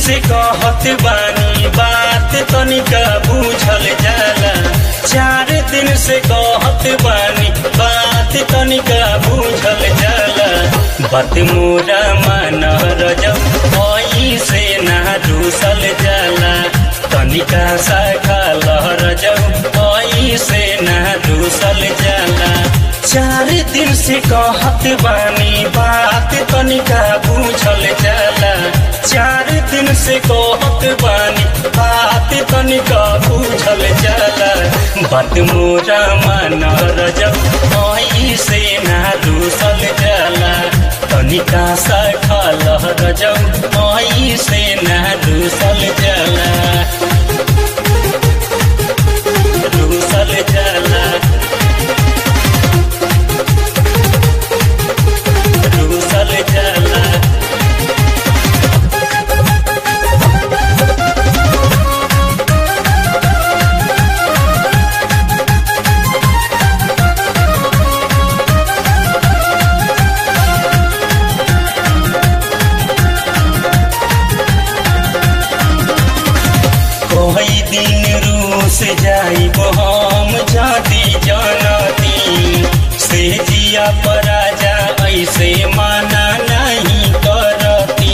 से कहत बानी बात तनिका बूझल जाला चार दिन से कहत बानी बात तनिका बूझल जाला बात मोरा मान रजब ओई से ना दूसल जाला तनिका सा लहर जब ओई से ना दूसल जाला चार दिन से कहत बानी बात तनिका बूझल जाला चार दिन से कहत बानी बात तनिका बूझल जाला बात मोरा मान रजब ओई से ना दूसल जाला तनिका सा लहर जब ओई से ना दूसल जाला दूसल जाला दूसल जाला कोई दिन रूस जाई हम जाती जानती से जिया पराजा ऐसे माना नहीं करती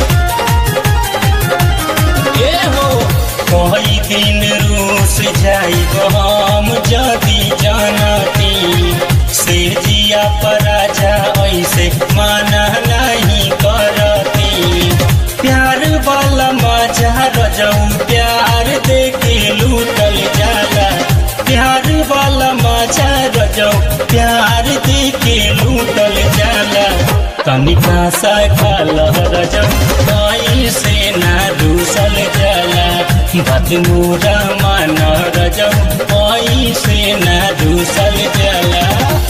ए हो कोई दिन रूस जाई हम जाती जानती से जिया पराजा ऐसे माना नहीं करती प्यार वाला मजा रजऊ प्यार देके लूटल जाला प्यार वाला मजा रजऊ प्यार देके लूटल जाला तनिका सा खालह रजऊ आई से ना दूसल जाला बात मोरा मान रजऊ आई से ना दूसल जाला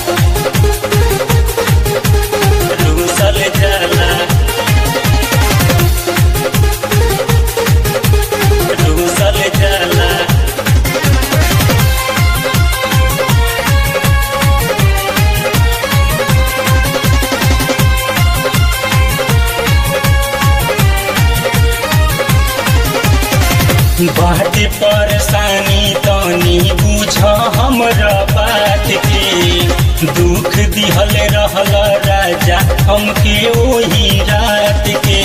दूसल जाला दूसल जाला बाटे परेशानी तनी बुझ हमरा बात के दुख दिहल रहल राजा हमके ओही रात के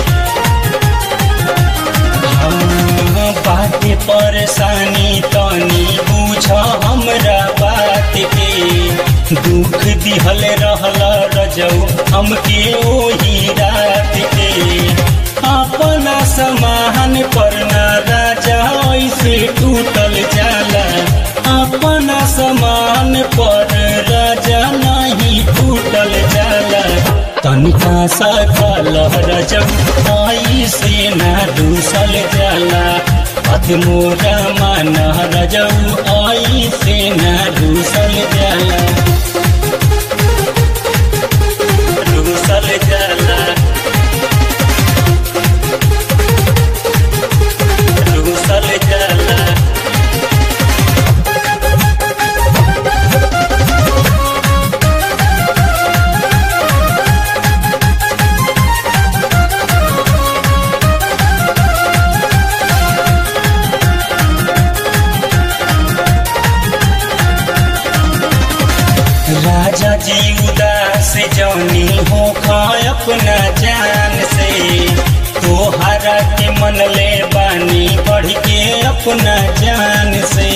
हम बाटे परेशानी तनी बुझ हमरा बात के दुख दिहल रहल रजऊ हमके ओही रात के अपना समान पर ना राजा ऐसे टूटल जाला अपना समान पर राजा नहीं टूटल जाला तनिका सा कलह रजब आई से ना दूसल जाला पथ मोरा मान रजब आई से ना दूसल जाला दूसल जाला दूसल जाला राजा जी उदास जौनी हो अपना जान से तोहरा के मन ले बानी बढ़ के अपना जान से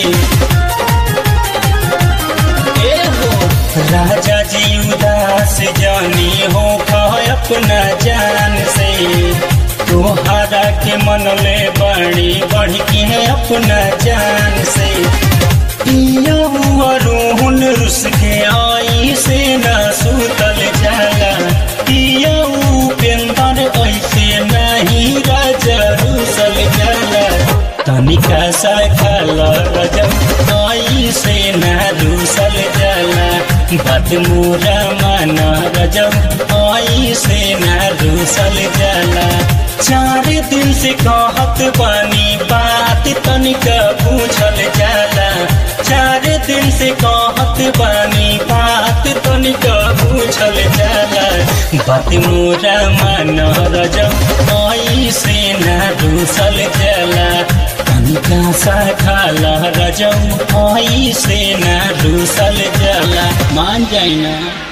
ए हो राजा जी उदास जानी हो अपना जान से तोहरा के मन ले बानी बढ़ के अपना जान से पिया हुआ रोहन रुस के आई से ना सुतल जाला पिया उपेंदर ऐसे नहीं राजा रुसल जाला तनिका सा खाला रजब आई से ना रुसल जाला बात मोरा माना रजब आई से ना रुसल जाला चार दिन से कहत बानी बात तनिका पूछल जाला चार दिन से कहत बानी बात तनिका पूछल जाला बात मोरा मान रजब आई से न रूसल जला तनिका सा खाला रजऊ से न रूसल जला मान जाइना